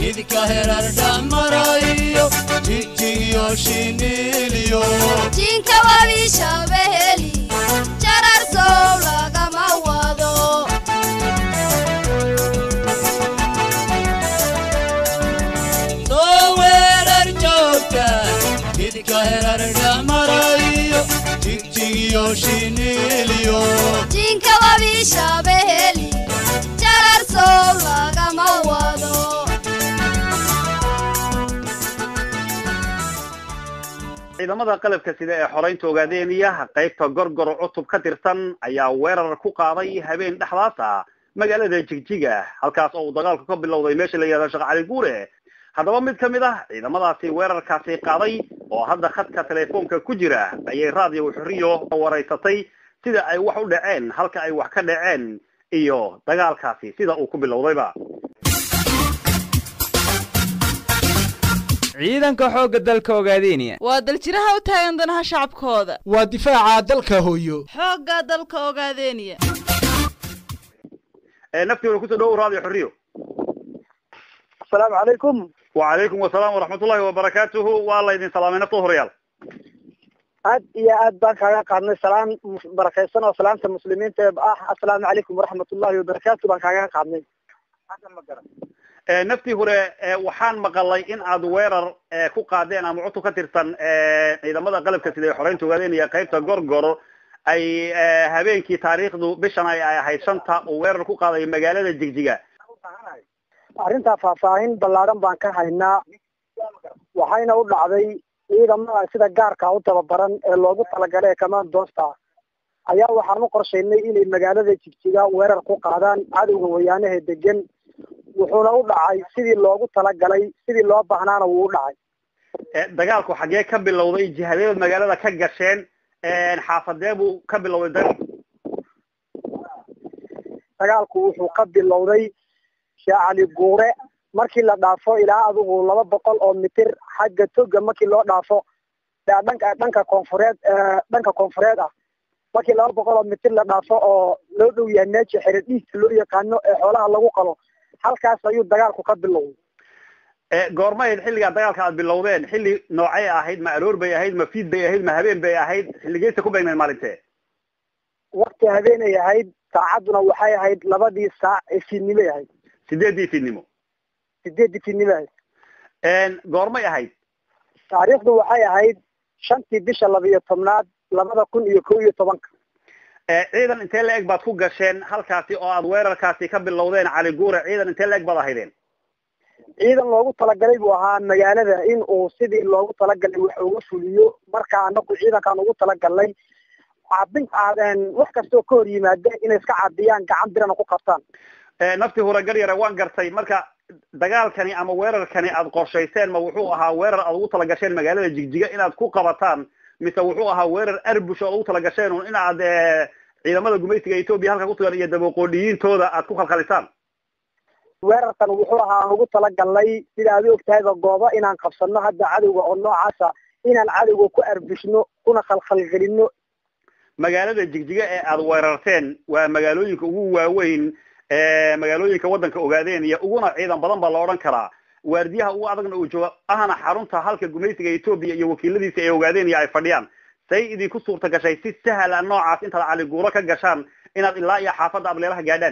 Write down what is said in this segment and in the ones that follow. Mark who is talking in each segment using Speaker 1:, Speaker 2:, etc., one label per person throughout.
Speaker 1: jidka herar dhamarayo jigjigiyo shiniliyo
Speaker 2: jinka wabishabeheli jarar sow lagama wado
Speaker 1: soo weerar joogta jidka herar dhamarayo jigjigiyo shiniliyo
Speaker 2: jinka wabishabeheli jarar sow lagama wado
Speaker 3: ciidamada qalabka sida ee xoreynta ogaadeeniya qaybta gorgor cutub ka tirsan ayaa weerar ku qaaday habeen dhexdaas ah magaalada jigjiga halkaas oo uu dagaalku ka bilowday meesha la yihahdo sheekh cali guure haddaba mid ka mid ah ciidamadaasi weerarkaasi qaaday oo hadda khadka telefoonka ku jira ayay raadiyo xuriyo waraysatay sida ay wax u dhaceen halka ay wax ka dhaceen iyo dagaalkaasi sida uu ku bilowdayba
Speaker 4: ciidanka xoogga dalka ogaadeenaya
Speaker 5: waa daljiraha u taagan danaha shacabkooda
Speaker 6: waa difaaca dalka hooyo
Speaker 5: xoogga dalka ogaadeeniya
Speaker 3: ee naftiina kusoo dhawow raadiyo xuriyo
Speaker 7: asalaamu calaykum
Speaker 3: wacalaykum wasalaam waraxmatullahi wabarakaatuhu waa laydin salaamay nafta horeyaal
Speaker 7: aad iyo aad baan kaaga qaadnay salaan barakaysan oo salaamta muslimiinta ee ah assalaamu calaykum waraxmatullahi wabarakaatu baan kaaga qaadnay
Speaker 3: ee naftii hore ee waxaan maqalay in aad weerar ee ku qaadeen ama cutub ka tirsan ee ciidamada qalabka sida ee xoreynta ogaadeenaya qaybta gorgor ay ee, habeenkii taariikhdu bishan ay ay ahayd shanta uu weerar ku qaaday magaalada jigjiga
Speaker 7: arrintaa faahfaahin ballaaran baan ka haynaa waxayna u dhacday ciidamada sida gaarka u tababaran ee loogu talagalay ee commandoosta ayaa waxaan u qorshaynay inay magaalada jigjiga weerar ku qaadaan cadowga wayaanaha degan wuxuuna u dhacay sidii loogu talagalay sidii loo baahnaana wuu u dhacay
Speaker 3: ee, dagaalku xaggee ka bilowday jihadeed magaalada ka gasheen ee, xaafadee buu ka bilowday dagaalku
Speaker 7: dagaalku wuxuu ka bilowday sheekh cali guure markii la dhaafo ilaa adigu laba boqol oo mitir xagga toga markii loo dhaafo ee dhanka dhanka koonfureed ee dhanka koonfureed ah markii laba boqol oo mitir la dhaafo oo loo dhow yahay meesha xere dhiigta loo yaqaano ee xoolaha lagu qalo halkaas ayuu dagaalku ka bilowday
Speaker 3: ee, goorma ahayd xilligaa dagaalka aad bilowdeen xilli noocay ahayd ma aroor bay ahayd ma fiid bay ahayd ma habeen bay ahayd xilligeysa ku beegnayd maalintee
Speaker 7: wakti habeenay ahayd saacadduna waxay ahayd labadii saac ee fiidnimay ahayd
Speaker 3: sideedii fiidnimo
Speaker 7: sideeddii fiidnimo ahayd
Speaker 3: Een, goormay ahayd
Speaker 7: taariikhdu waxay ahayd shantii bisha labiyo tobnaad labada kun iyo kow iyo tobanka
Speaker 3: ee, ciidan intee la-eg baad ku gasheen halkaasi oo aad weerarkaasi ka bilowdeen cali guure ciidan intee la-eg baad ahaydeen
Speaker 7: ciidan loogu talagalay buu ahaa magaalada in uu sidii loogu talagalay wax uga fuliyo marka anagu ciidankaan ugu talagalnay caabin caadeen wax kastoo ka hor yimaada inay iska caabiyaan gacan birana ku qabtaan
Speaker 3: ee, naftii hore garyare waan gartay marka dagaalkani ama weerarkani aad qorshayseen ma wuxuu ahaa weerar aad ugu talagasheen magaalada jigjiga inaad ku qabataan mise wuxuu ahaa weerar arbush oo aad ugu talagasheen un inaad ee, ciidamada gumaysiga etoobiya halka kusugan iyo dabaqoodhiyiintooda aad ku khalkhalisaan
Speaker 7: weerarkan wuxuu ahaa aan ugu talagalnay sida aad u ogtahayba goobo inaan qabsano hadda cadowga oo noocaasa inaan cadowga ku arbushno kuna khalkhalgelino
Speaker 3: magaalada jigjiga ee aad weerarteen waa magaalooyinka ugu waaweyn ee magaalooyinka waddanka ogaadeen iyo uguna ciidan badan baa la odhan karaa waardiyaha ugu adagna uu joogo ahna xarunta halka gumaysiga etoobiya iyo wakiiladiisa ay ogaadeen iyo ay fadhiyaan say idinku suurta gashay si sahla noocaas intaad cali guuro ka gashaan inaad ilaa iyo xaafadda ableelaha gaadhaan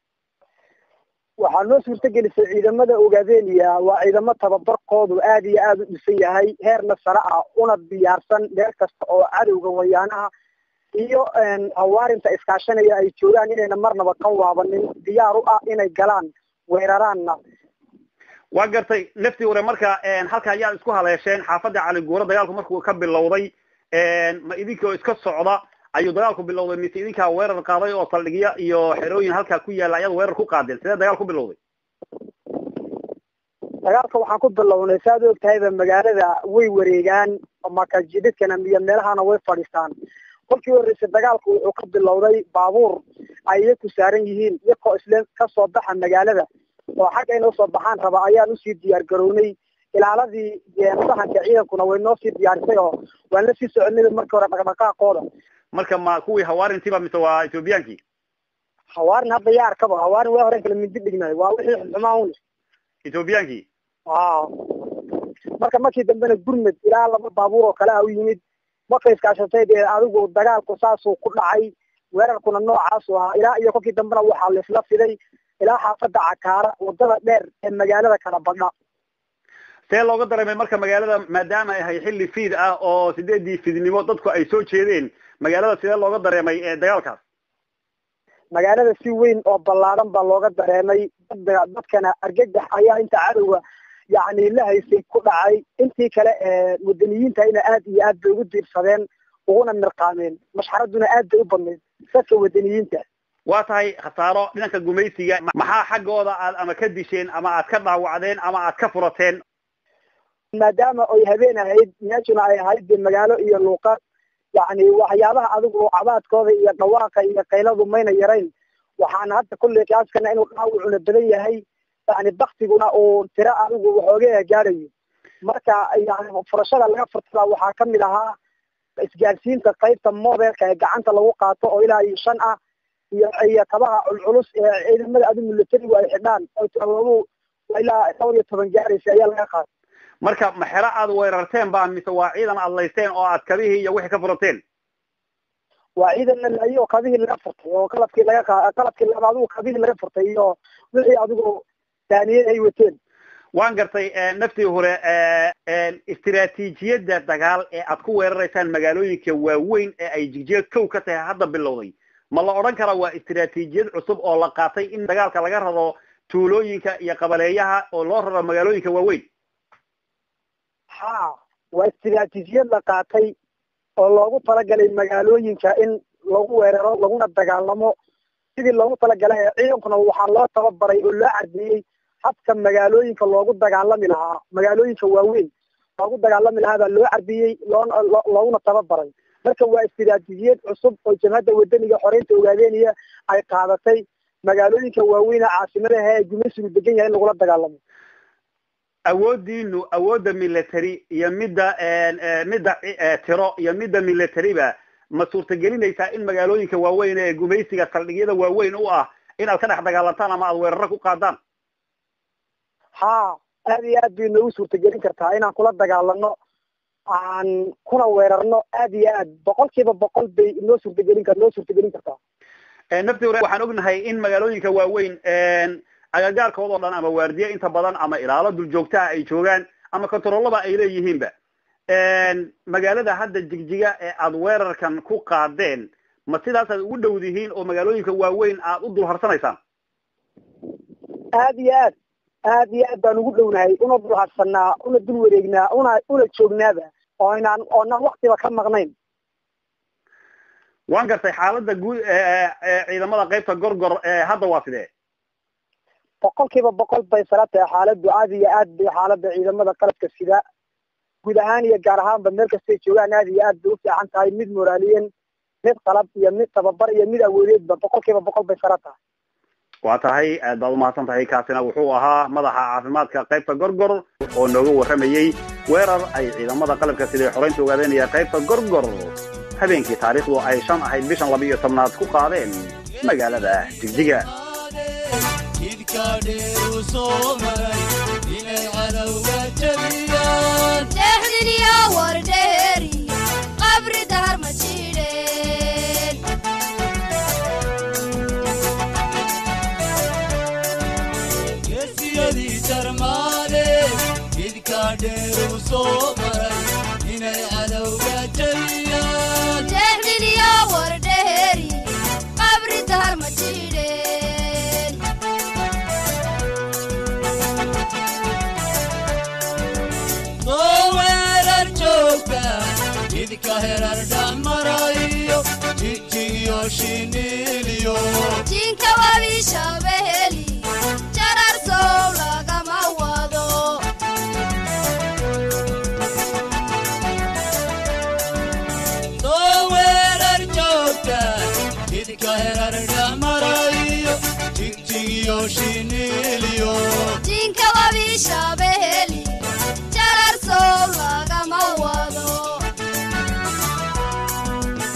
Speaker 7: waxaa noo suurtagelisay ciidamada ogaadeniya waa ciidamo tababarkoodu aad iyo aada u dhisan yahay heerna sare ah una diyaarsan meel kasta oo cadowga wayaanaha iyo hawaarinta iskaashanaya ay joogaan inayna marnaba ka waabanin diyaar u ah inay galaan weeraraanna
Speaker 3: waa gartay naftii hore marka halka ayaad isku haleesheen xaafadda cali guuro dagaalku markuu ka bilowday ma idinkoo iska socda ayuu dagaalku bilowday mise idinkaa weerar qaaday oo saldhigya iyo xerooyin halkaa ku yaalla ayaad weerar ku qaadeen sidee dagaal ku bilowday
Speaker 7: dagaalka waxaan ku bilownay saaad og tahayba magaalada way wareegaan makajididkana iyo meelahana way fadhiistaan kolkii horreysay dagaalku wuxuu ka bilowday baabuur ay iyaku saaran yihiin iyakoo isle kasoo baxa magaalada oo xagga inay usoo baxaan raba ayaan usii diyaar garownay ilaaladii sahanka ciidankuna way noo sii diyaarisay oo waan la sii soconay markii hore dhaqdhaqaaqooda
Speaker 3: marka ma kuwii hawaarintiiba mise waa ethoobiyankii
Speaker 7: hawaarin hadda yaa arkaba hawaarin waa hore kala mindi dhignay waa wixii xumaa un
Speaker 3: ethoobiyankii
Speaker 7: a marka markii dambena gurmed ilaa laba baabuur oo kale a u yimid markay iskaashatay dee adigu dagaalku saasuu ku dhacay weerarkuna noocaasu ahaa ilaa iyo kolkii dambena waxaa laisla fiday ilaa xaafada cakaara wadada dheer ee magaalada kala badha
Speaker 3: see looga dareemay marka magaalada maadaama ay ahay xilli fiid ah oo sideedii fiidnimo dadku ay soo jeedeen magaalada sidee looga dareemay dagaalkaas
Speaker 7: magaalada si weyn oo ballaadhan baa looga dareemay dad dadkana argagax ayaa inta cadowga yacni la haysay ku dhacay intii kale ee wadaniyiintayna aad iyo aad bay ugu diirsadeen uguna mirqaameen mashxaraduna aad bay u badnayd dadka wadaniyiinta
Speaker 3: waa tahay khasaaro dhinanka gumaysiga maxaa xaggooda aad ama ka disheen ama aad ka dhaawacdeen ama aad ka furateen
Speaker 7: maadaama ay habeen ahayd meeshuna ay ahayd dee magaalo iyo luuqad yacni waxyaabaha adigu cabaadkooda iyo dhawaaqa iyo qayladu mayna yarayn waxaana hadda kulley kaaskana inuu dhaawacuna badan yahay yani baktiguna uu tiro adigu waxoogaa gaadhayo marka yani furashada laga furtada waxaa kamid ahaa isgaadsiinta qaybta modelka ee gacanta lagu qaato oo ilaa iyo shan ah iyo iyo kabaha culculus ee ciidamada adi militarigu ay xidhaan oo todobadu ilaa dhowr iyo toban gaaraysa ayaa laga qaatay
Speaker 3: marka maxero aad weerarteen ba mise waa ciidan aad laysteen oo aad kabihii iyo wixii ka furateen
Speaker 7: waa ciidan la laayay oo kabihii laga furtay oo qalabkii laga qa qalabkii laba adigu kabihii laga furtay iyo wixii adigu daaniyad ay wateen
Speaker 3: waan gartay naftii hore istiraatiijiyadda dagaal ee aad ku weeraraysaan magaalooyinka waaweyn ee ay jigjeed kow ka tahay hadda bilowday ma la odhan karaa waa istiraatiijiyad cusub oo la qaatay in dagaalka laga rado tuulooyinka iyo qabaleeyaha oo loo raro magaalooyinka waaweyn
Speaker 7: ha waa istiraatiijiyad la qaatay oo loogu talagalay magaalooyinka in lagu weeraro laguna dagaalamo sidii loogu talagalay ciidankuna waxaa loo tababaray oo loo cadeeyey habka magaalooyinka loogu dagaalami lahaa magaalooyinka waaweyn loogu dagaalami lahaa baa loo carbiyey loona looguna tababaray marka waa istiraatiijiyad cusub oo jamhadda wadaniga xoreynta ogaadeenaya ay qaadatay magaalooyinka waaweyne caasimadaha ee gumaysigu degan yahay in lagula dagaalamo
Speaker 3: awoodiinu awoodda military iyo midda midda tiro iyo midda militariba ma suurtagelinaysaa in magaalooyinka waaweyn ee gumaysiga saldhigyada waaweyn u ah in aad ka dhex dagaalantaan ama aad weeraro ku qaadaan
Speaker 7: ha aad iyo aad bay noogu suurtagelin kartaa inaan kula dagaalano aan kuna weerarno aad iyo aad boqol kiiba boqol bay inoo suurtagelin kar noo suurtagelin kartaa
Speaker 3: nafti hore waxaan ognahay in magaalooyinka waaweyn agagaarkooda o dhan ama waardiye inta badan ama ilaalo dul joogtaha ay joogaan ama controlaba ay leeyihiinba magaalada hadda jigjiga ee aad weerarkan ku qaadeen ma sidaasaad ugu dhowdihiin oo magaalooyinka waaweyn aad u dul harsanaysaan
Speaker 7: aad iyo aad aad iyo aad baan ugu dhownahay una dul harsanaa una dul wareegnaa una una joognaaba oo inaan oonaan waktiba ka maqnayn
Speaker 3: waan gartay xaaladda guud ciidamada qaybta gorgor hadda waa sidee
Speaker 7: boqol kiiba boqol bay sala tahay xaaladdu aad iyo aad bay xaaladda ciidamada qalabka sida guud ahaan iyo gaar ahaanba meel kastay joogaan aad iyo aad bay u fiican tahay mid moraaliyen mid qalab iyo mid tababar iyo mid awoodeedba boqol kiiba boqol bay sala tahay
Speaker 3: waa tahay aad baad umahadsan tahay kaasina wuxuu ahaa madaxa caafimaadka qaybta gorgor oo nooga warramayey weerar ay ciidamada qalabka siday xoreynta ogaadanaya qaybta gorgor habeenkii taariikhdu ay shan ahayd bishan laba iyo tobnaad ku qaadeen magaalada jigjiga
Speaker 1: jidka dheeru soo maray inay cadowga jabiyaan
Speaker 2: deexdin iyo wardheeri qabri dahar ma jidheen
Speaker 1: geesiyadii jarmaade jidka dheeru soo maray inay cadowga jabiyaan
Speaker 2: deexdin iyo wardheeri qabri dahar ma jidheen
Speaker 1: soo weerar joogta jidka herar dhamarayo jigjigiyo shiniiliyo
Speaker 2: jinka wabi shabeheli jarar sow lagama wado
Speaker 1: soo weerar joogta jidka herar dhamarayo jigjigiyo shiniiliyo
Speaker 2: jinka wabi shabeheli jarar sow lagama wado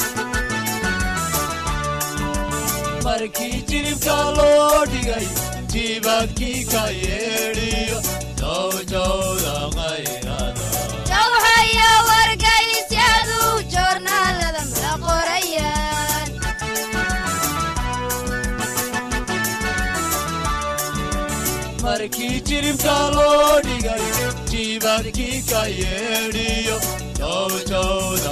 Speaker 1: markii jilibka loo dhigay jiibadkii ka yeedhiyo jawjawda qayrada
Speaker 2: jawxaya wargaysyadu joornaalada mala qorayaan
Speaker 1: markii jiribka loo dhigay jiibadkii ka yeedhiyo jawjawda